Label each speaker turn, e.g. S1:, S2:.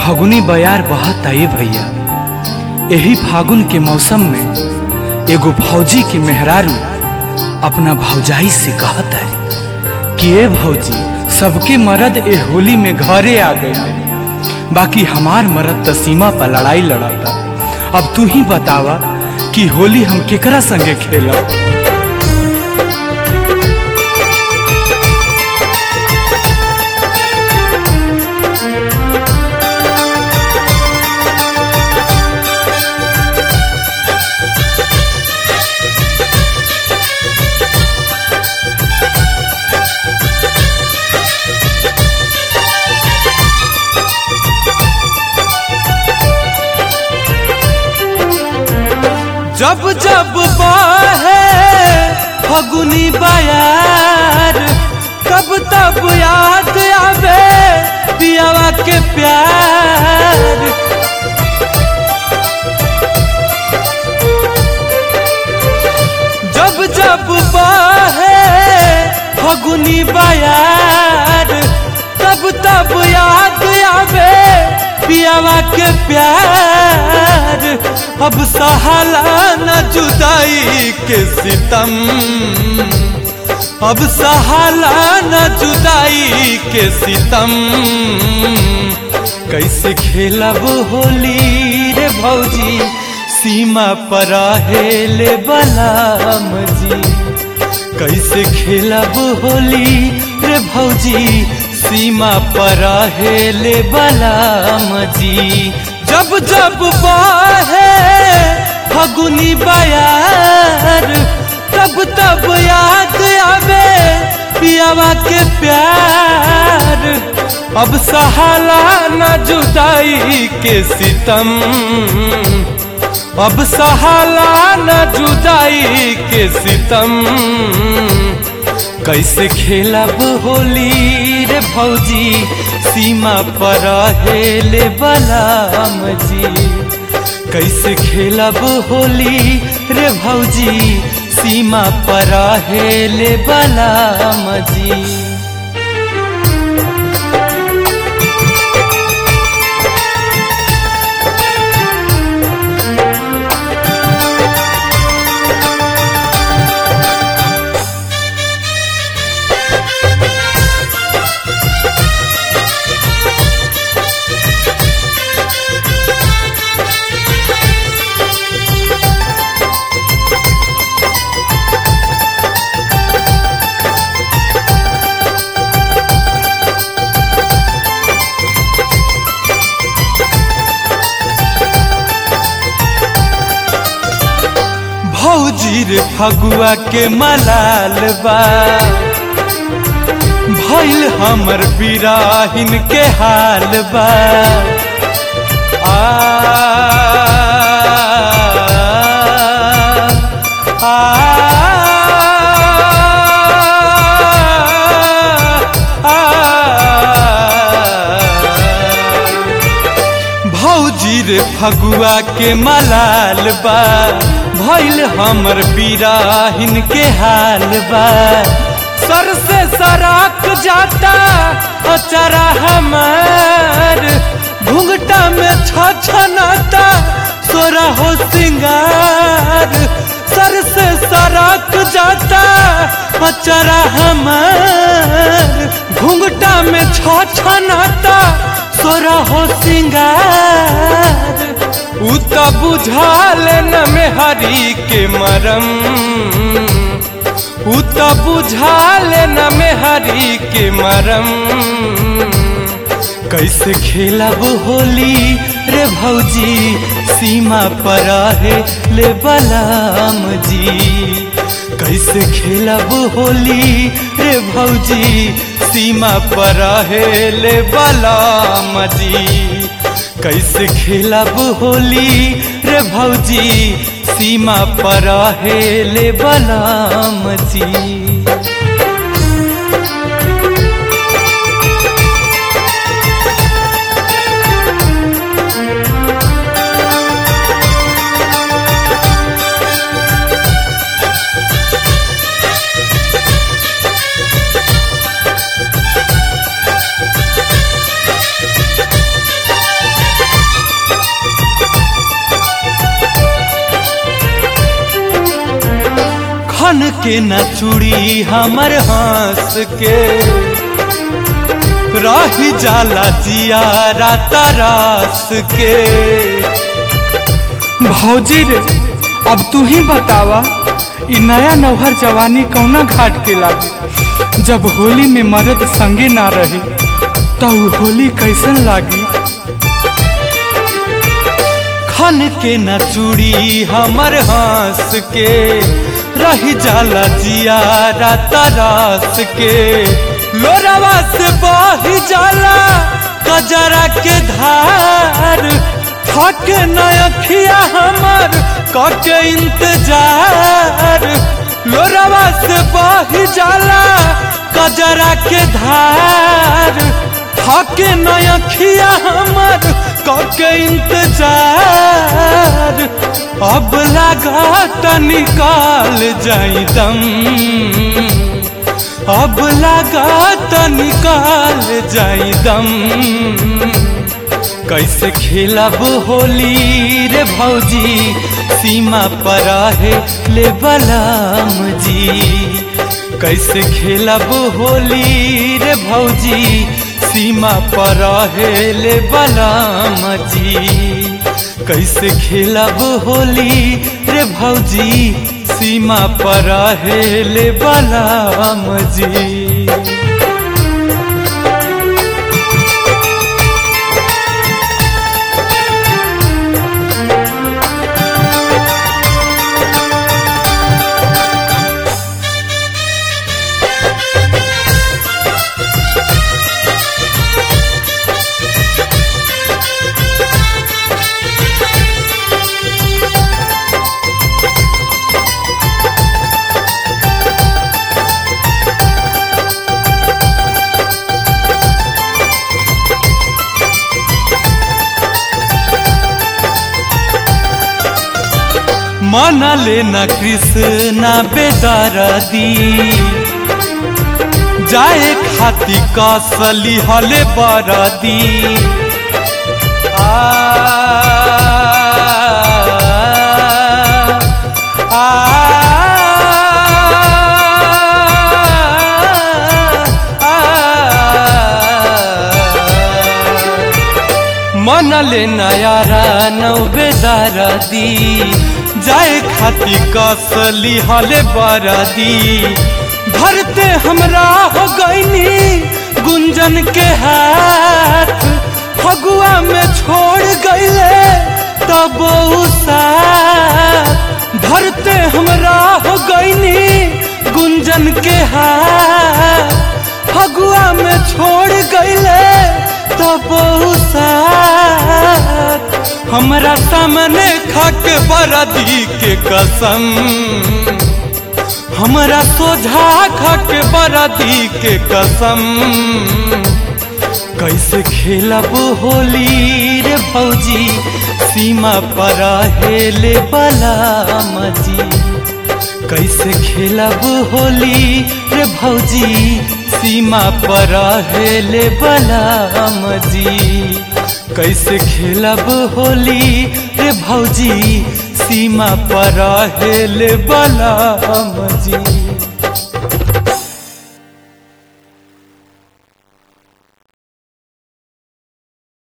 S1: फगुनी बयार बहता ए भैया एही फागुन के मौसम में एगो भौजी के मेहरारू अपना भौजाई से कहत है कि ए भौजी सबके मर्द ए होली में घरे आ गए बाकी हमार मर्द त सीमा पर लड़ाई लड़ाता अब तू ही बतावा कि होली हम केकरा संगे खेलब जब जब बहे फगुनी बयार कब तब याद आवे पियावा के प्यार जब जब बहे फगुनी बयार तब तब याद आवे पियावा के प्यार अब सहाला न जुदाई के सितम अब सहाला न जुदाई के सितम कैसे खेलब होली रे भौजी सीमा पर हेले बलाम जी कैसे खेलब होली रे भौजी सीमा पर हेले बलाम जी जब जब बाहे फगुनी बयार तब तब याद आवे पियावा के प्यार अब सहाला न जुदाई के सितम अब सहाला न जुदाई के सितम कैसे खेलब होली रे भौजी सीमा पर हेले बलाम जी कैसे खेलब होली रे भौजी सीमा पर हेले बलाम जी भौजी रे फगुआ के मलाल बा भइल हमर बिराहिन के हाल बा आ, आ, भौजी रे फगुआ के मलाल बा भइल हमर बिराहिन के हाल बा सर से सराक जाता अचरा हमार घुंघटा में छछनाता सोरा हो सिंगार सर से सराक जाता अचरा हमार घुंघटा में छछनाता सोरा हो सिंगार उ त बुझाल न में हरी के मरम उ त बुझाल न में हरी के मरम कैसे खेलब होली रे भौजी सीमा पर है ले बलाम जी कैसे खेलब होली रे भौजी सीमा पर है ले बलाम जी कैसे खेलब होली रे भौजी सीमा पर हेले बलाम जी के न चूड़ी हमर हंस के रही जाला जियारा तरास के भौजी रे अब तू ही बतावा इ नया नौहर जवानी कौना घाट के लागी जब होली में मर्द संगे ना रही तो उ होली कैसन लागी खन के न चूड़ी हमर हंस के रही जाला जियारा तरास के लोरावा से बही जाला कजरा के धार थक नखिया हमर कके इंतजार लोरावा से बही जाला कजरा के धार थक नखिया हमर कके इंतजार अब लगा निकाल जाई दम अब लगा निकाल जाई दम कैसे खेलब होली रे भौजी सीमा पर है ले बलाम जी कैसे खेलब होली रे भौजी सीमा पर है ले बलाम जी कैसे खेलब होली रे भौजी सीमा पर है ले बलाम जी मन लेना कृष्णा बेदरदी जाए खाती कसली हले बरदी आ, आ, मन ले नयारा नौ बेदरदी जाए खाती कसली हले बरदी भरते हमरा हो गईनी गुंजन के हाथ फगुआ में छोड़ गईले तब साथ भरते हमरा हो गईनी गुंजन के हाथ फगुआ में छोड़ गईले तब साथ हमरा सामने खाके बरदी के कसम हमरा सोझा खाके बरदी के कसम कैसे खेलब होली रे भौजी सीमा पर हेले बलाम जी कैसे खेलब होली रे भौजी सीमा पर हेले बलाम जी कैसे खेलब होली रे भौजी सीमा पर हेले बलाम जी